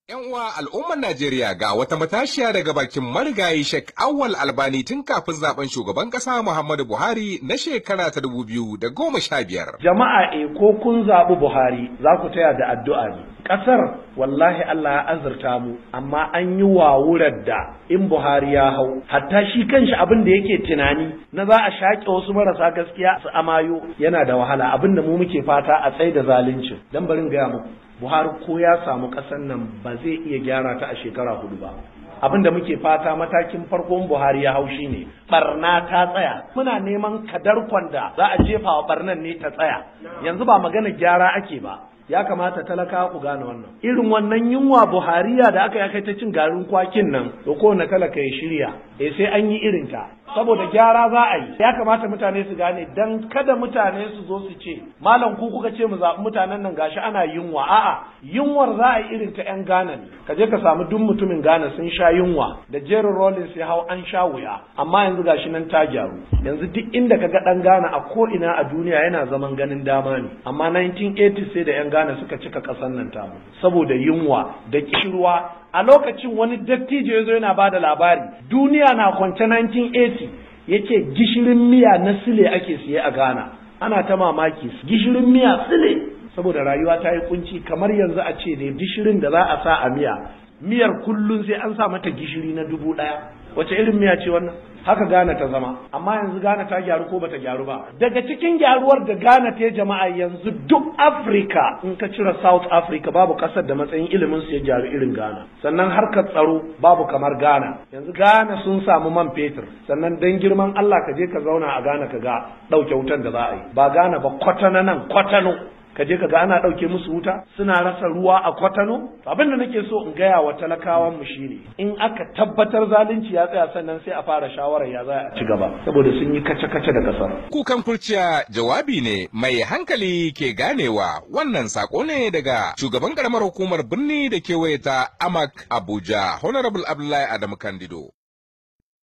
'Yan uwa al'ummar Najeriya ga wata matashiya daga bakin marigayi Sheikh Awwal Albani tun kafin zaben shugaban ƙasa Muhammadu Buhari na shekara ta dubu biyu da goma sha biyar. Jama'a e ko kun zaɓi Buhari za ku taya da addu'a ne. Ƙasar wallahi Allah ya azurta mu amma an yi wawurar da in Buhari ya hau hatta shi kanshi abin da yake tunani na za a shaƙe wasu marasa gaskiya su amayo yana da wahala abin da mu muke fata a tsaye da zalunci dan barin gaya muku Buhari ko ya samu ƙasar nan ba zai iya gyara ta a shekara hudu ba. Abin da muke fata matakin farkon Buhari ya haushi ne, barna ta tsaya. Muna neman kadarkon da za a jefa wa barnan ne ta tsaya. Yanzu ba magana gyara ake ba. Ya kamata talaka ku gane wannan. Irin wannan yunwa Buhariya da aka kai ta cin garin kwakin nan, to kowane talaka ya shirya, eh sai an yi irin ta. saboda gyara za a yi ya kamata mutane su gane dan kada mutane su zo su ce malam ku kuka ce mu zaɓi mutanen nan gashi ana yunwa a'a yunwar za a yi irin ta yan Ghana ne ka je ka samu duk mutumin Ghana sun sha yunwa da Jerry Rollins ya hau an sha wuya amma yanzu gashi nan ta gyaru yanzu duk inda ka ga dan Ghana a ko ina a duniya yana zaman ganin dama ne amma 1980 sai da yan Ghana suka cika ƙasar nan tamu saboda yunwa da kishirwa a lokacin wani dattijo ya zo yana ba da labari duniya na kwance 1980 yake gishirin miya na sile ake siye a Ghana ana ta mamaki gishirin miya sile saboda rayuwa ta yi kunci kamar yanzu a ce ne gishirin da za a sa a miya miyar kullum sai an sa mata gishiri na dubu ɗaya wace irin miya ce wannan haka Ghana ta zama amma yanzu Ghana ta gyaru ko bata gyaru ba daga cikin gyaruwar da Ghana ta jama'a yanzu duk Africa in ka cire South Africa babu kasar da matsayin ilimin su ya gyaru irin Ghana sannan harkar tsaro babu kamar Ghana yanzu Ghana sun samu man fetur sannan dan girman Allah ka je ka zauna a Ghana ka ga dauke wutan da za a yi ba Ghana ba kwatana nan kwatano ka je ka ga ana ɗauke musu wuta suna rasa ruwa a kwatano abin da nake so in gaya wa talakawan mu shine in aka tabbatar zalunci ya tsaya sannan sai a fara shawarar ya za a ci gaba saboda sun yi kace-kace da kasar Kukan kurciya jawabi ne mai hankali ke ganewa wannan sako ne daga shugaban karamar hukumar birni da kewaye ta Amak Abuja Honorable Abdullahi Adamu Kandido.